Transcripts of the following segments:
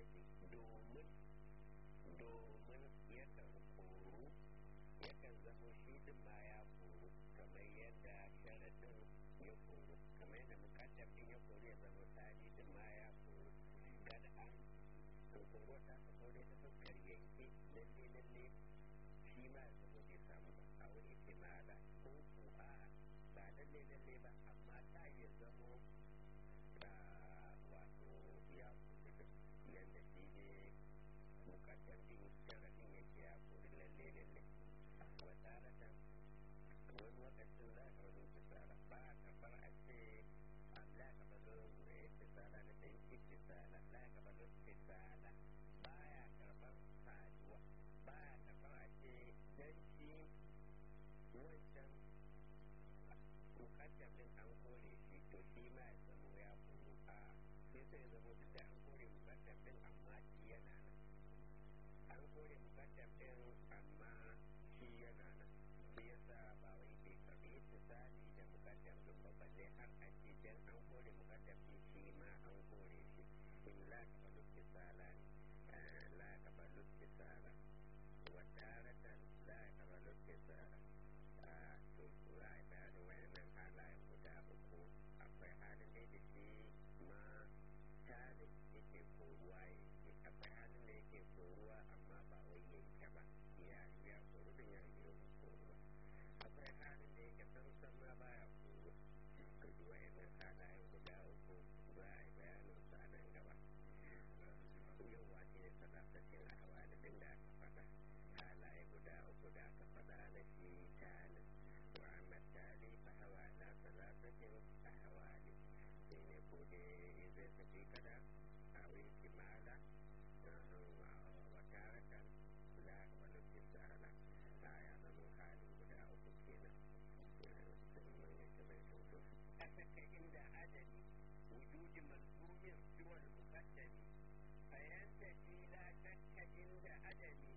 muƙaddami domin domin yakan koru yakan zamo shi din ma ya koru kamar yadda sharaɗin ya koru kamar yadda mukaddamin ya koru ya zama tsari din ma ya koru kada an koro ta ka kore ta fuskar yanke lalle lalle shi ma ya zama bai samu ba a wani kimala ko ko a ba lalle lalle ba amma ta iya zamo wato ya koru yadda shi ne mukaddamin sharaɗin yake ya koru lalle lalle wataratan wani lokacin za ka wani kisara ba a kafar a ce Allah ka balo kisara na ɗan kisara la ka balo kisara ba ya karɓar saduwa ba ya karɓar a ce dan shi wancan mukaddamin an kore shi to shi ma ya zamo ya koro a sai sai ya zamo duk da an kore mukaddamin amma shi yana nan an kore mukaddamin amma shi yana nan shi yasa ba wai bai karbi ittisali da mukaddam din ba balle har a ce dan an kore mukaddam din shi ma an kore shi in la kabalu ittisala ne la kabalu ittisala wa taratan la kabalu ittisala to za a bayanin wayannan halayen guda uku akwai halin da da shi ma tarin yake koruwa yake akwai halin da yake koruwa amma ba wai yanke ba ya ya koru din ya yi koruwa akwai halin da yake samsam ma baya koro ka ji wayannan halayen guda uku za a yi bayanin su a nan gaba yawa shi ne sadakacin ahwali din da aka faɗa halaye guda uku da aka faɗa na shi talin wa amma tali fa hawa na sadakacin ahwali shi ne ko dai zai tafi kada a wani kimala wa taratan la wani kisala a ya zama halin guda uku kenan sun yake mai toto a saka inda adali wujudi malzumin siwal muqaddami fayantafi la shakka inda adami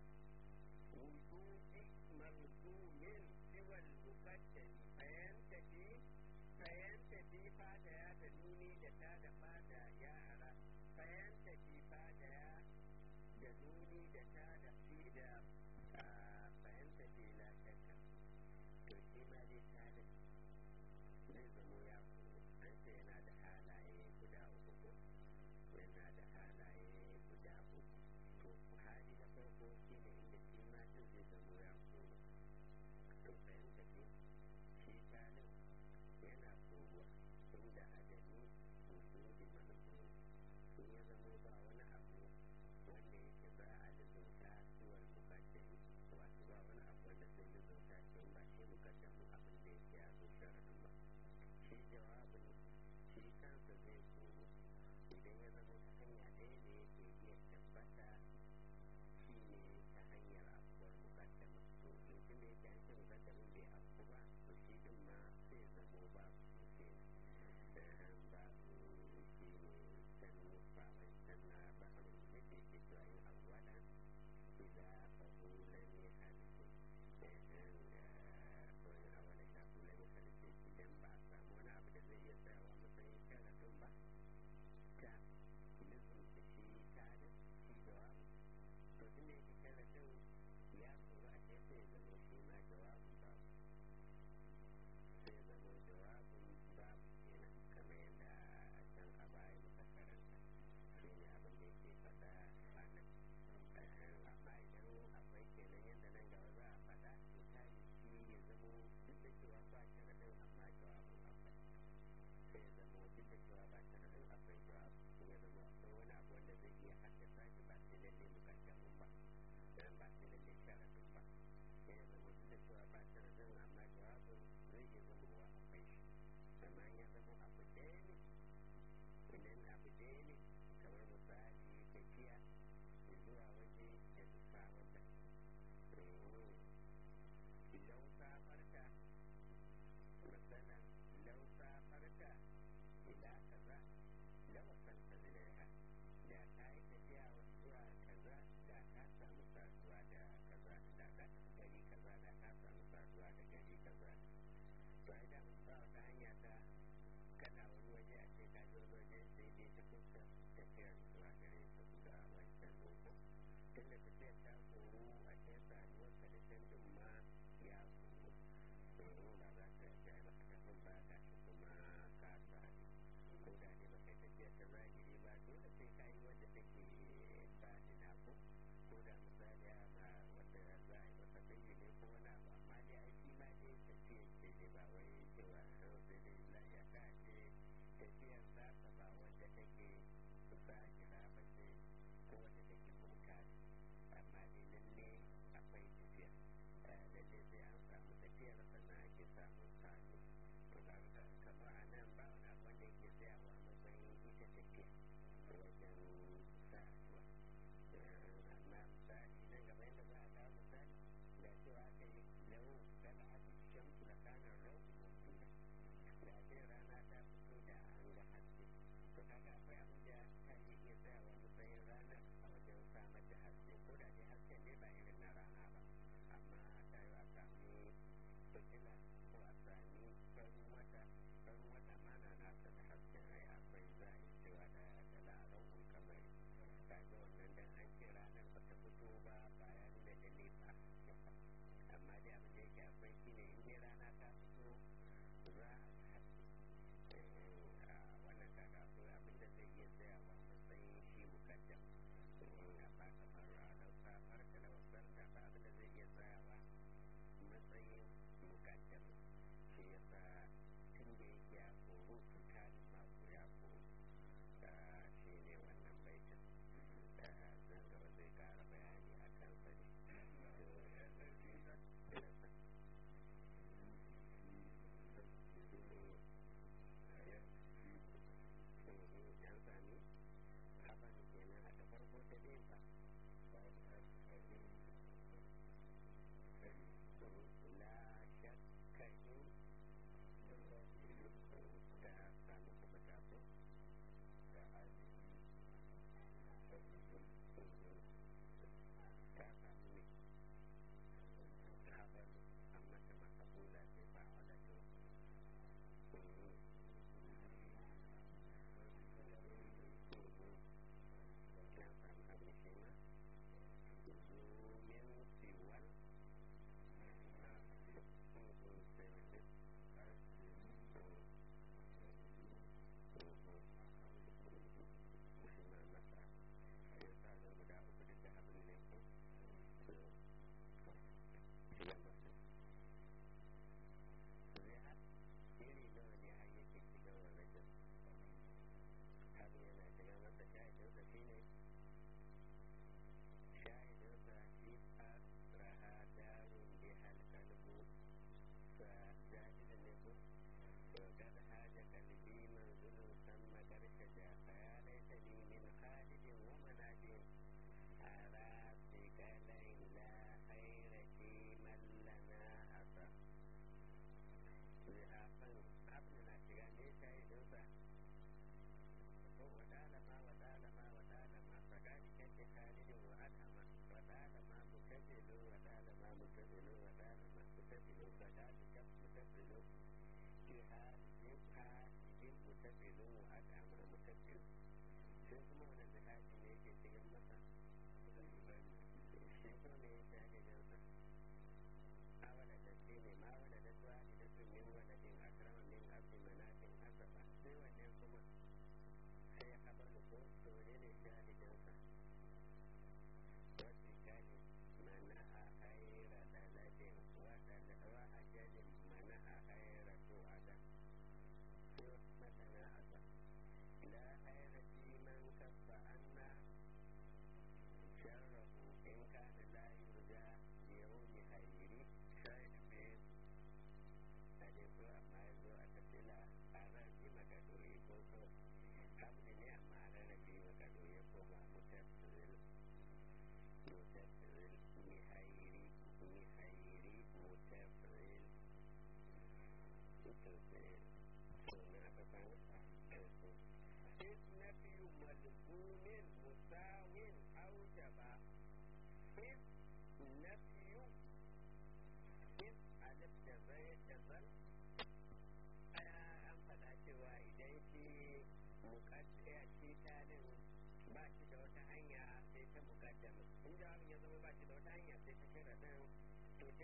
wujudi malzumin siwal muqaddami fayantafi fayantafi fada ya da nuni da ta da fada ya ara fayantafi fada ya da nuni da ta da fi da fahimta ce la shakka to shi ma dai talib zai zamo ya kuro an ce yana da halaye guda uku ko yana da halaye guda uku to hali na farko shi ne inda shi ma din zai zamo ya kuro to fahimta ce shi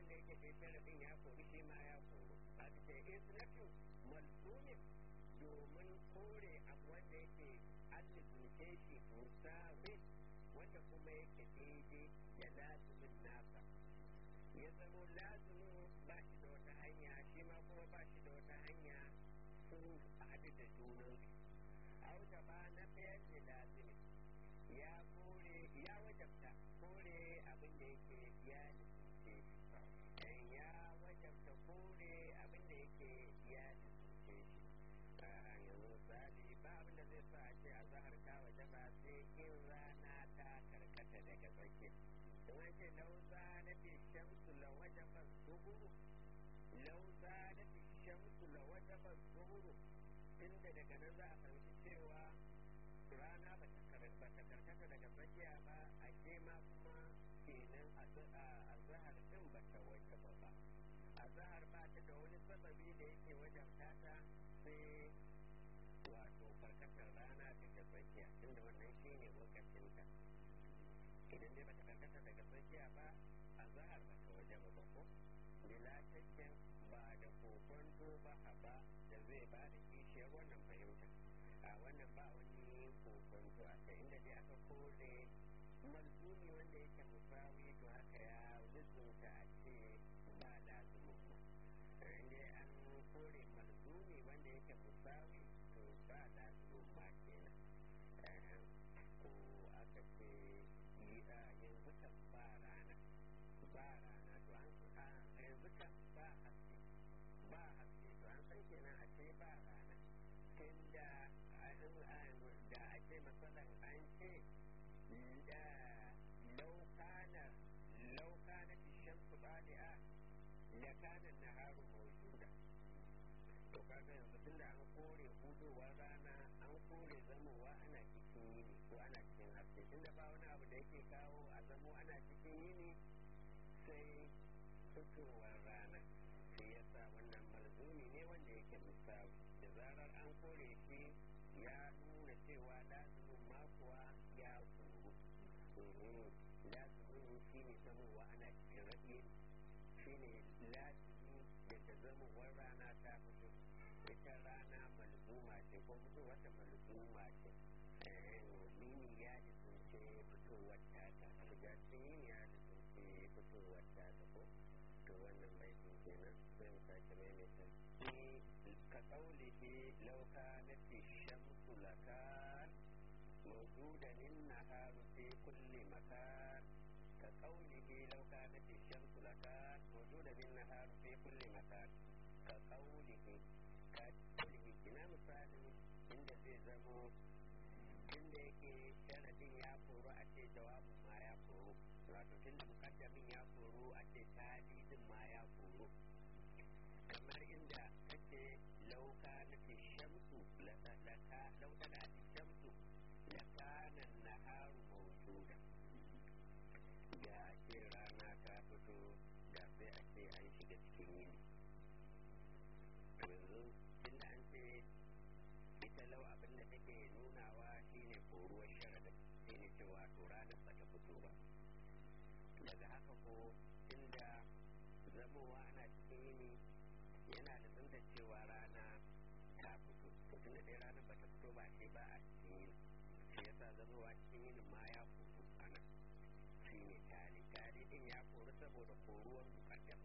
abin da yake kai sharafin ya kori shi ma ya koro a ce isnatu malzumin domin kore abu wanda yake an lizunce shi musawin wanda kuma yake daidai da lazumin nasa ya zamo lazumin ba shi da wata hanya shi ma kuma ba shi da wata hanya sun haɗu da junansu auta ba na fayar da lazumin ya kore ya wajabta kore abin da yake ya lizunce shi ya wajabta kore abin da yake ya lizunce shi yanzu misali ba abin da zai sa a ce a zahar ta waje ba sai in rana ta karkata daga tsakiya don an ce lauza na fi shamsu la waje ba zuhuru lauza na fi shamsu la waje ba zuhuru tunda daga nan za a fahimci cewa rana ba ta karkata daga tsakiya ba a ke ma kuma kenan a zahar din ba ta waje ba ba a zahar ba ta da wani sababi da yake wajen tata sai wato karkatar rana daga tsakiya tunda wannan shi ne lokacinta idan dai bata karkata daga tsakiya ba a zahar ba ta waje ba ko bila shakkin ba da kokon ba ba da zai ba da kishiyar wannan fahimta a wannan ba wani kokon a kai inda dai aka kore malzumi wanda yake musawi to haka ya lizunta a ce ba lazumin ba inda an kore malzumi wanda yake musawi to ba lazumin ma kenan ko aka ce yanzu kan ba rana ba rana to an yanzu kan ba haske ba haske to an san kenan a ce ba rana tun da da a ce matsalan an ce laukanar laukanar shamsu bali'a lakanan naharu mawjuda to kaga yanzu tunda an kore hudowar rana an kore zamowa ana cikin yini ko ana cikin haske tunda ba wani abu da yake kawo a zamo ana cikin yini sai fitowar rana sai yasa wannan malzumi ne wanda yake musawi da zarar an kore shi ya nuna cewa lazumin makuwa ya kuru lazumin shi ne zamowa ana cikin raɗin shi ne lazumi da ta zamowar rana ta fito ita rana malzuma ce ko fito wata malzuma ce mini ya lizince fitowar ta ta shiga cikin ya lizince fitowar ta ta ko to wannan baitin kenan zai mu sake maimaita ka kaulihi lauka na fi shamsu lakan موجودا النهار في كل مكان كقوله لو كانت الشمس لكان موجودا النهار في كل مكان كقوله كقوله ina misalin inda zai zamo inda yake sharadin ya koro a ce jawabin ma ya koro wato tunda mukaddamin ya koro a ce talidin ma ya koro kamar inda kace lauka na fi shamsu laka lauka na fi shamsu لكان النهار موجودا da ce rana ta fito da sai a ce an shiga cikin yini yanzu tunda an ce ita lau abin da take nunawa shine koruwar sharadin shine cewa to ranar ba ta fito ba daga haka ko tunda zamowa ana cikin yini yana da zunta cewa rana ta fito to tunda dai ranar ba ta fito ba sai ba a cikin yini shi yasa zamowa cikin yinin ma ya koru a nan shi ne tari tari din ya koru saboda koruwar mukaddam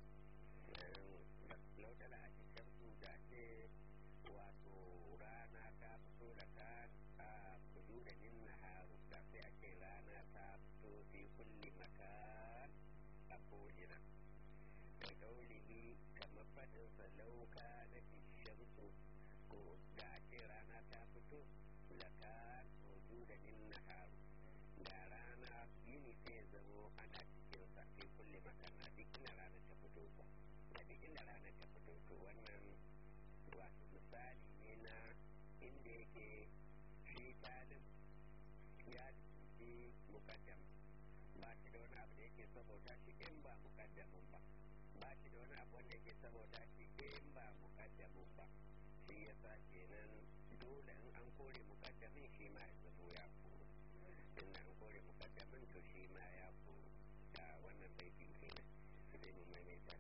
lautala a cikin su da ce wato rana ta fito da ka a kudu da nin naharu da sai a ce rana ta fito fi kulli makan a ko'ina kai kaulihi kamar faɗinsa lauka na fi shamsu ko da a ce rana ta fito lakan da nin naharu da rana yini sai zamo ana cikin sa fi kulle makana duk inda rana ta fito ko a duk inda rana ta fito to wannan wato misali ne na inda yake shi talib ya ci mukaddam ba shi da wani abu da yake saboda shi in ba mukaddamin ba ba shi da wani abu wanda yake saboda shi in ba mukaddamin ba shi yasa kenan dole in an kore mukaddamin shi ma ya zamo ya koro in an kore mukaddamin to shi ma ya koro da wannan baitin kenan sai mu maimaita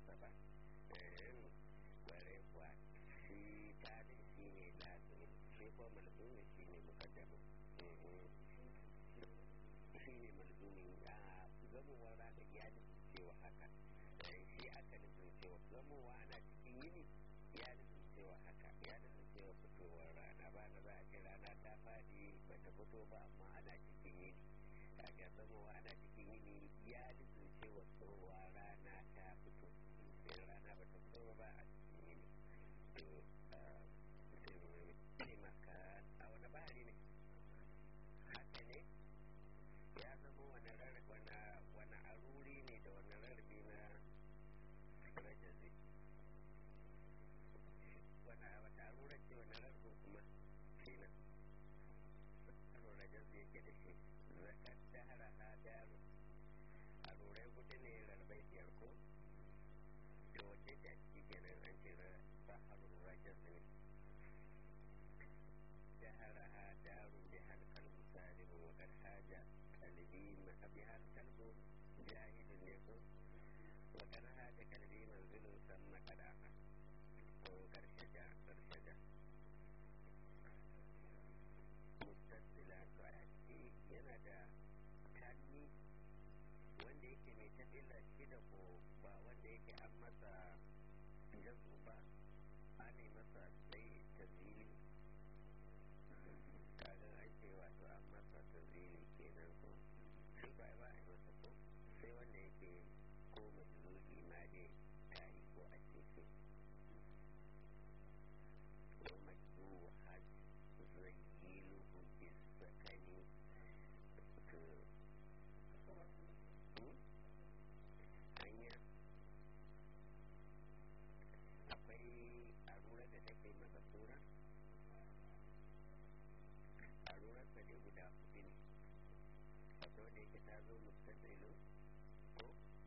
masa ba kware kuwa shi talin shi ne lazimi shi ko malzumi shi ne mukaddamu shi ne malzumi a zamowar ranar ya nufin cewa haka shi aka nufin cewa zamowa ana cikin yini ya nufin cewa haka ya nufin cewa fitowar rana ba na za a ce rana ta faɗi ba ta fito ba amma ana cikin yini kaga zamowa ana cikin yini ya nufin cewa tsohuwa rana ta fito sai rana ba ta fito ba a cikin yini to sai maka a wani bahari ne haka ne ya zama wani wani aruri ne da wani rarrabe na rajazi wani wata arura ce wani rarrabe kuma shi nan rajazi yake da shi zakar dahara ha daru arurai hudu ne rarrabai biyar ko to wace ce a ciki kenan an ce baharun rajazi ne دهرها دار بها القلب سالم وقد حاج قلبي بها القلب جاهد يكون وقد حاج قلبي منزل ثم قدامه وقد شجع قد شجع مستسلا فأتي ينادى kanni wanda yake mai tafila shi da ko ba wanda yake an masa jazu ba an masa sai tazili kaga an ce wato an masa tazili kenan ko shi ba ba a masa ko sai wanda yake ko majluli ma dai ta yi ko a cece ko majlulu hajj zayyilu bisakani to hanya akwai arura da take masa sura arurarsa ne guda hudu ne akwai wanda yake ta zo mustaqbilu ko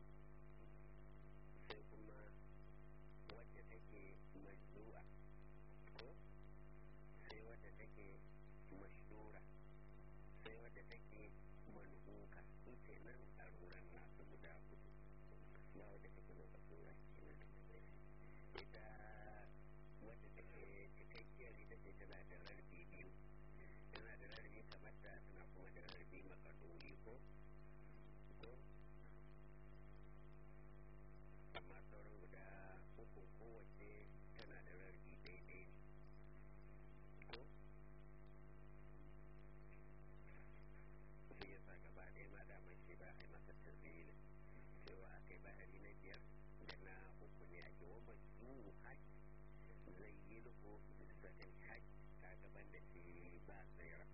sai kuma wadda take majzu'a ko sai wadda take mashdura sai wadda take manhuka su ce nan aruran nasu guda hudu ba wadda take makasura ita wadda take cikakkiyar ita ce tana da rarbi biyu tana da rarrabe kamar ta tana kuma da rarrabe makaduri ko ko amma sauran guda uku kowace tana da rarrabe daidai ne ko shi yasa gaba ɗaya ma daman shi ba a yi masa tazili cewa aka yi bahari na biyar da na uku ne ake wa majnunu hajj zai yi lufu bisatin hajj ta gaban da ke ba tsira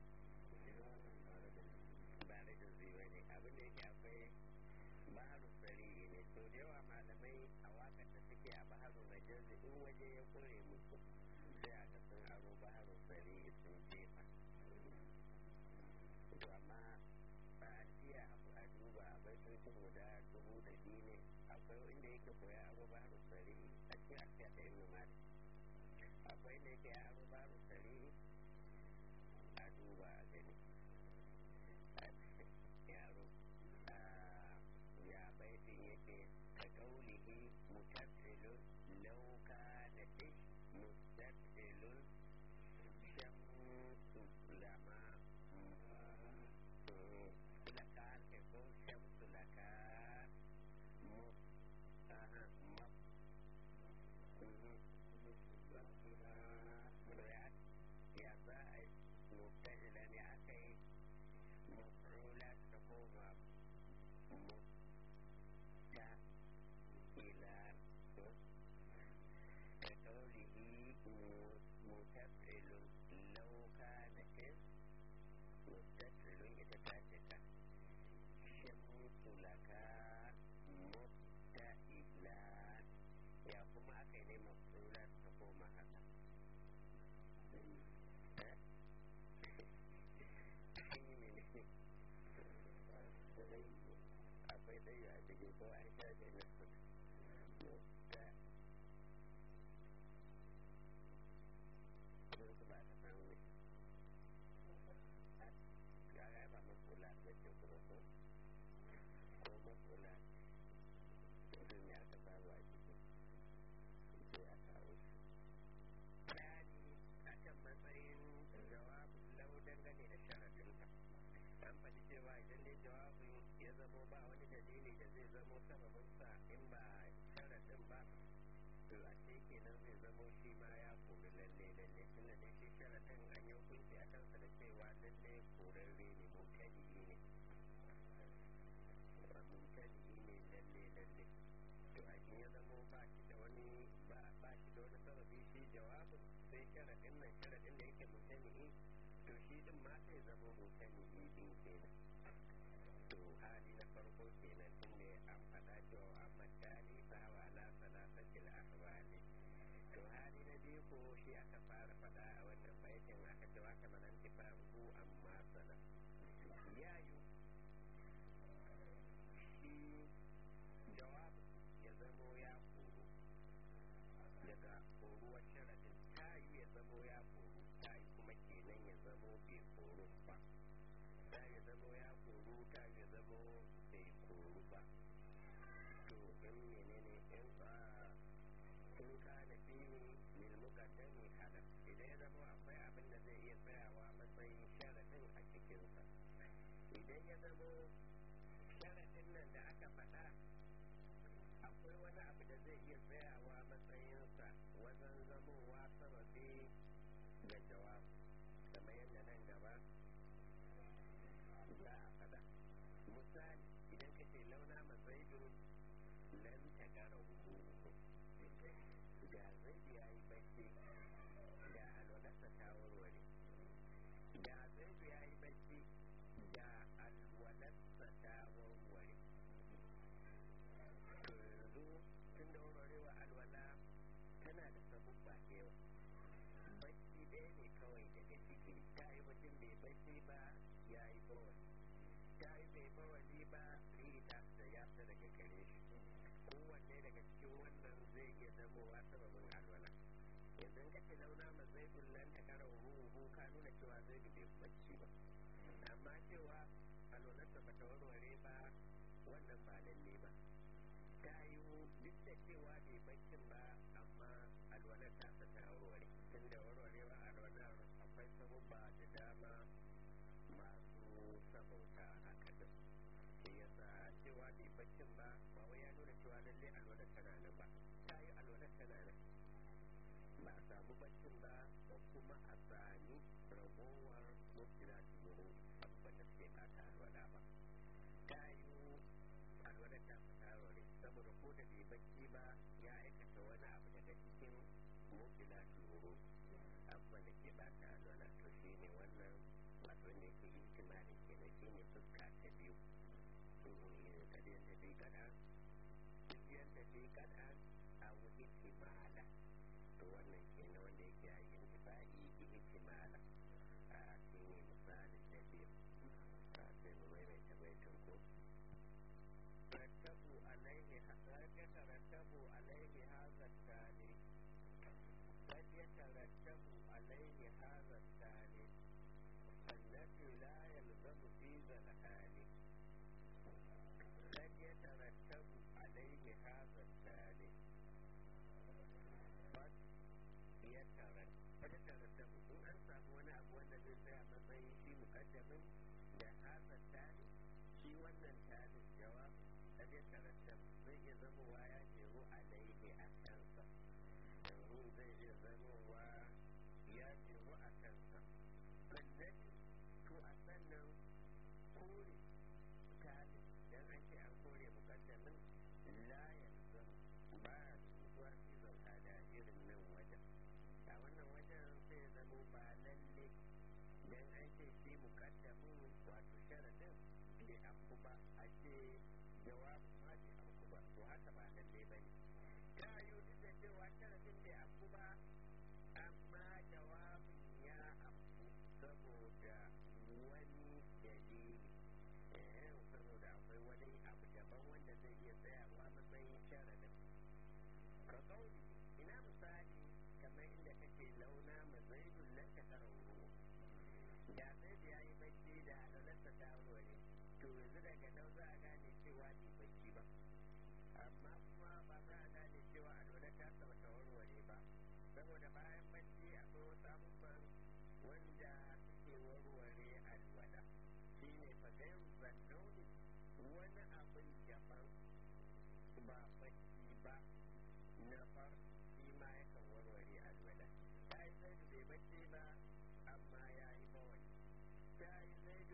ba da zai ne abin da yake akwai baharu tsari ne to da yawa malamai a wakar da suke a baharu na jazi in waje ya kore musu sai a ga sun aro baharu tsari sun jefa to amma ba a jiya a duba a bai sun ci guda dubu da biyu ne akwai inda yake koya aro baharu tsari a cikin asiya ta ibn malik akwai inda yake aro baharu tsari a duba a gani yaro ya baitin yake ka kaulihi mutafilun lauka da ish mustafilun shamsu lama sulaka ke ko shamsu laka mu aha ma ya za a yi mutafila ne aka yi مفعولات تقوم مستقبلا كقوله متفعل لو كان اسم مستفعل يتفاعل شمس لك مستقبلا يا كما أكيد مفعولات تقوم هذا akwai ɗaya a cikin ko an shafe na mutta ko su ba ta samu ne ga ga ba makula da ce kuma ko ko makula mutum ya ka samu a kenan zai zamo shi ma ya kori lalle lalle tunda da shi sharaɗin an yi hukunci a kansa da cewa lalle korarre ne mutane ne mutane ne lalle lalle to a ya zamo ba shi da wani ba shi da wani sababi shi jawabin sai sharaɗin nan sharaɗin da yake mutane to shi din ma sai zamo mutane din kenan to hali na farko kenan tunda an faɗa cewa amma tani fa wa la salasatil ahwali to hali na biyu ko shi aka fara faɗa a wannan baitin aka ce wa kamar an tifa hu amma sana yayu shi jawab ya zamo ya koro daga koruwar sharadin ta yi ya zamo ya koro ta yi kuma kenan ya zamo bai koro ba ta ya zamo ya koru ta ya zamo bai koru ba to in menene in ba in ka da fini lil muqaddami hada idan ya zamo akwai abin da zai iya tsayawa matsayin sharadin a cikinsa idan ya zamo sharadin nan da aka faɗa akwai wani abu da zai iya tsayawa matsayinsa wajen zamowa sababi ga jawab kamar yadda nan gaba za a faɗa misali idan ka ce launa mazaidun lan ta kara hukuku ga zaidu ya yi bacci ga alwalarsa ta warware ga zaidu ya yi bacci ga alwalarsa ta warware to yanzu tun da warwarewa alwala tana da sabubba da yawa bacci ɗaya ne kawai daga ciki ta yi mutum bai bacci ba ya yi bawali ta yi bai bawali ba riri ta da ya fita daga gare shi kowanne daga cikin wannan zai iya zamowa sababin alwala yanzu ka ce launa ma zai kullan ta kara ruhu ka nuna cewa zai bai bacci ba amma cewa alwalarsa ba ta warware ba wannan ba lalle ba ta yi duk da cewa bai baccin ba amma alwalar ta ta warware tun da warwarewa alwalar akwai sabubba da dama masu sabauta haka din shi yasa cewa bai baccin ba ba wai ya nuna cewa lalle alwalar tana nan ba ta yi alwalar tana nan ba a samu baccin ba ba kuma a sami ragowar mutila turo abubuwan da suke bata alwala ba ta yi alwalar ta fita rore saboda ko da bai bacci ba ya aikata wani abu daga cikin mutila turo abubuwan da ke bata alwala to shi ne wannan wato ne ke ihtimali kenan shi ne fuska ta biyu kadiyan da bai kada kadiyan da bai kada a wuce ihtimala to wannan kenan wanda yake a yin tifa'i ihtimala a shi ne misalin da biyu a sai mu maimaita baitin ko رتبوا عليه قد يترتب عليه هذا التالي قد يترتب عليه هذا التالي النفي لا يلزم في ذا الحال قد يترتب عليه هذا التالي قد يترتب قد يترتب in an samu wani abu wanda zai tsaya matsayin shi mukaddamin da haza tali shi wannan talin jawab kad ya tarattab zai iya zamowa ya jeru alaihi a kansa yanzu zai iya zamowa ya jeru a kansa sannan to a sannan kore talin dan an ce an kore mukaddamin la yanzu ba ya zuwa fi zauka da irin nan wajen a wannan wajen sai zamo ba lalle dan an ce shi mukaddamin wato sharadin bai afku ba a ce jawabin ma bai afku ba to haka ba lalle ba ne ta yi duk da cewa sharadin bai afku ba amma jawabin ya afku saboda wani dalili eh saboda akwai wani abu daban wanda zai iya tsayawa matsayin sharadin ka kauli ina misali kamar inda kake launa mazaidun lanta karauru da zai ya yi bacci da alalarsa ta aure to yanzu daga nan za a gane cewa bai bacci ba amma kuma ba za a gane cewa alwalar ta saba ta warware ba saboda bayan bacci akwai wasu abubuwan wanda suke warware alwala shi ne fagayin zannauni wani abin daban ba bacci ba na far shi ma ya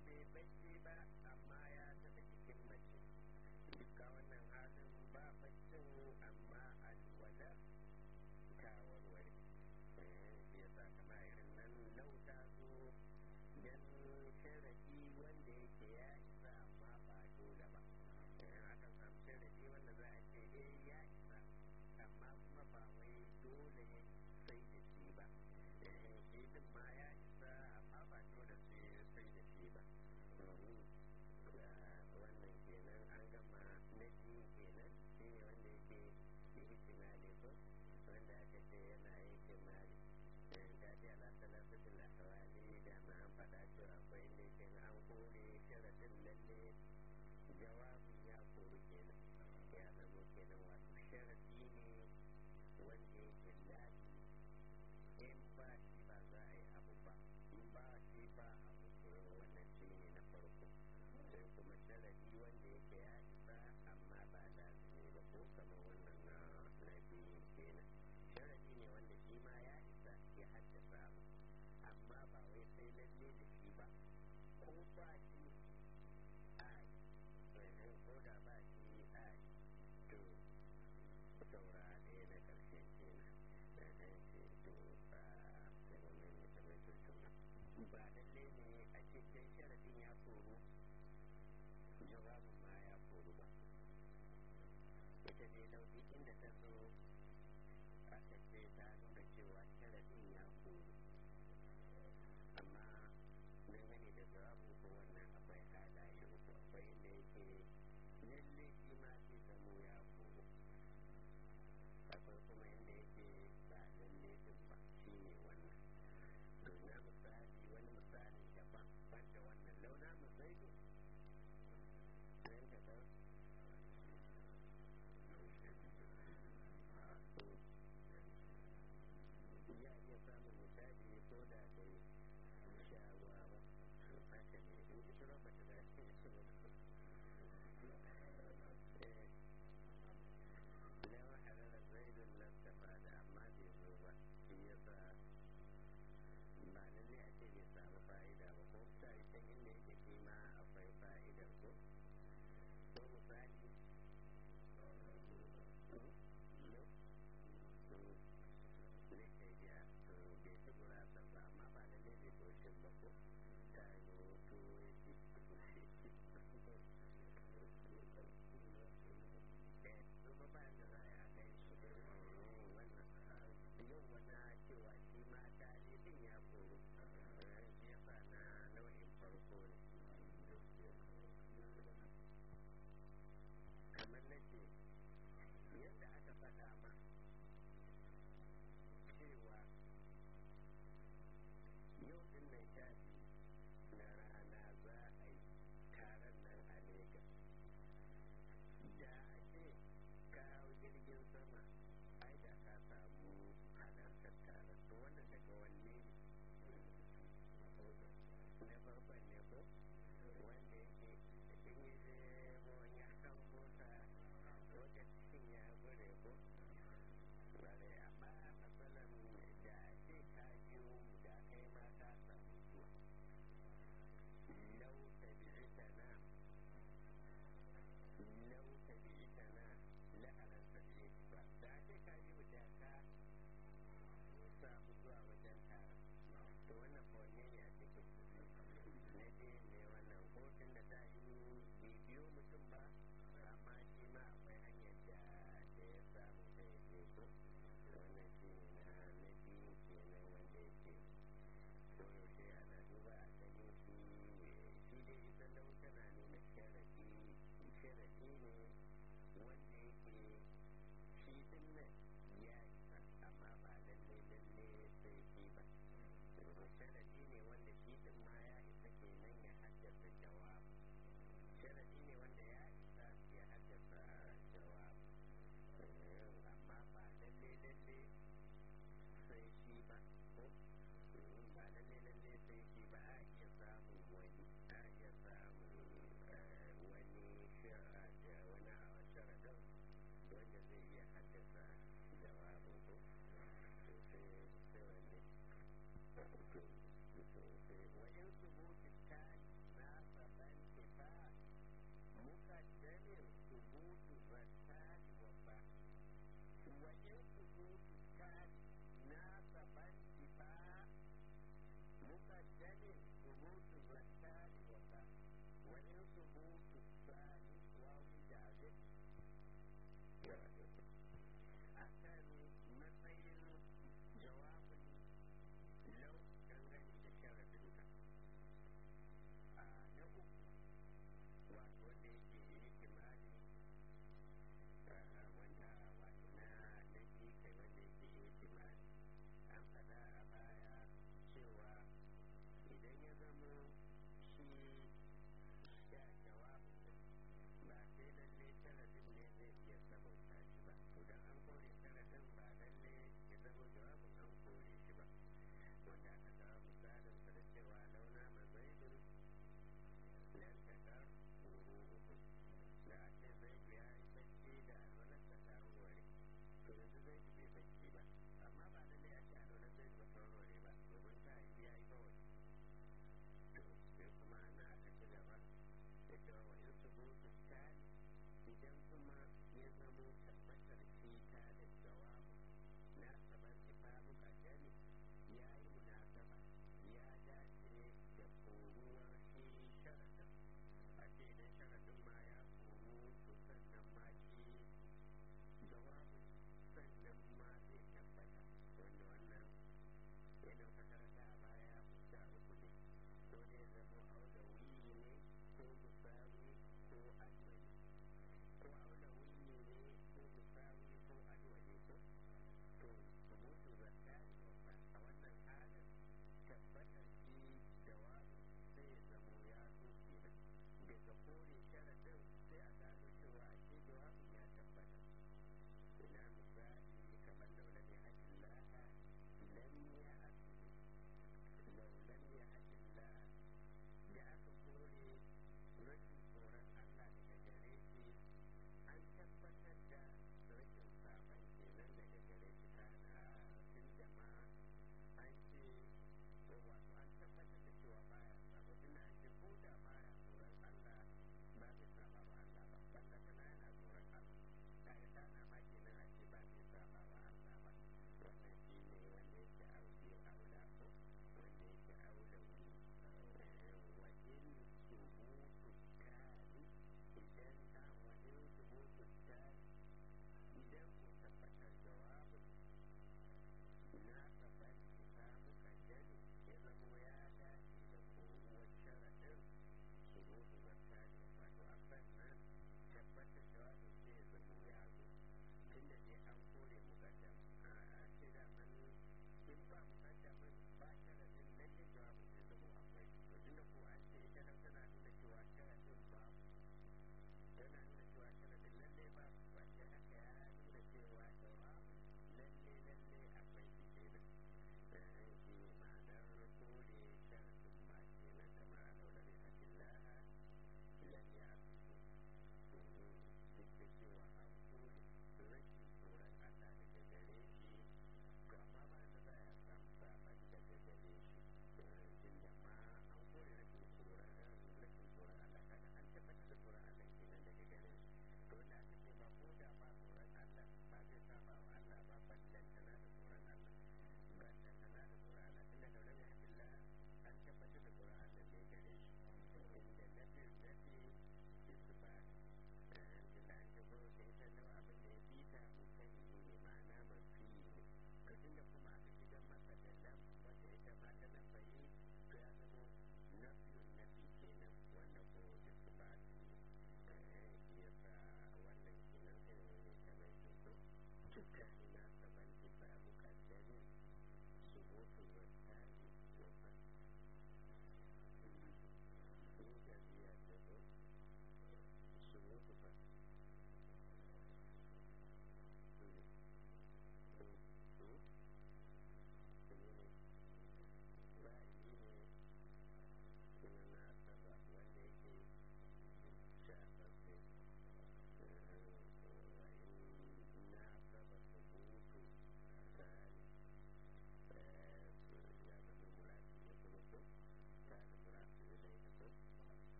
bai bacci ba amma ya taɓa jikin mace duka wannan halin ba baccin amma alwalar ta warware shi ya sa kama irin nan lauta zo don sharaɗi wanda yake ya isa amma ba dole ba aka samu sharaɗi wanda za a ce eh ya isa amma kuma ba wai dole sai da shi ba shi din ma ya isa amma ba dole sai da shi ba wannan kenan an gama na biyu kenan shi ne wanda yake ihtimali ko wanda aka ce yana ihtimali ga ji ala salasatul ahwali da ma an faɗa cewa akwai inda yake an kore sharadin lalle jawabin ya koru kenan ya zama kenan wato sharadi ne wanda yake lafi in ba shi ba za a yi abu ba in ba shi ba abu wannan shi ne na farko sai kuma sharadi wanda yake ya isa amma ba lazimi ba ko kama wannan na na biyu kenan sharadi ne wanda shi ma ya isa ya haddasa abu amma ba wai sai lalle da shi ba ko ba shi a ko da ba shi a to saura ɗaya na ƙarshe kenan da ɗan ce to ba sai wani mutum ya tuntun ba lalle ne a cikin sharadin ya koru jawabin ma ya koru ba ita dai lauɗi inda ta zo aka ce ta nuna cewa sharadin ya koru amma dangane da jawabin ko wannan akwai halaye uku akwai inda yake lalle shi ma sai zamo ya koru akwai kuma inda yake ba lalle din ba shi ne wannan to na misali wani misali daban banda wannan launa mu zaidu nan da ba ya iya samun misali ko da dai shawa ba haka ne in ji shirin bata da shi lawan harara zaidun lastafa da amma bai zo ba shi ya sa ba lalle a ce bai samu fa'ida ba ko ta yi can inda yake shi ma akwai fa'idar ko ko misali zai kai ya to bai ci gurasa ba amma ba lalle bai koshin ba ko ta yi hoto ya ci zuba ba da za a kai shi wannan yau wani cewa shi ma dalilin ya koro shi ya sa na nau'in farko ne kamar na ce yadda aka faɗa ma cewa yau din nan shafi na rana za a yi taron nan a Legas. Da a ce kawo jirgin sama ai da ka samu halartar taron. To wannan daga wanne ne? Na farkon ne ko? Wanda yake in yi zemo ya kan mota lokacin ya gure ko? Bare amma matsalan da ce ka biyo da kai ma ka samu zuwa.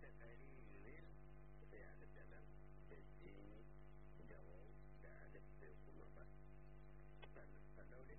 da ƙaririn sai alif da lam da jini da wau da alif sai kuma ba sannan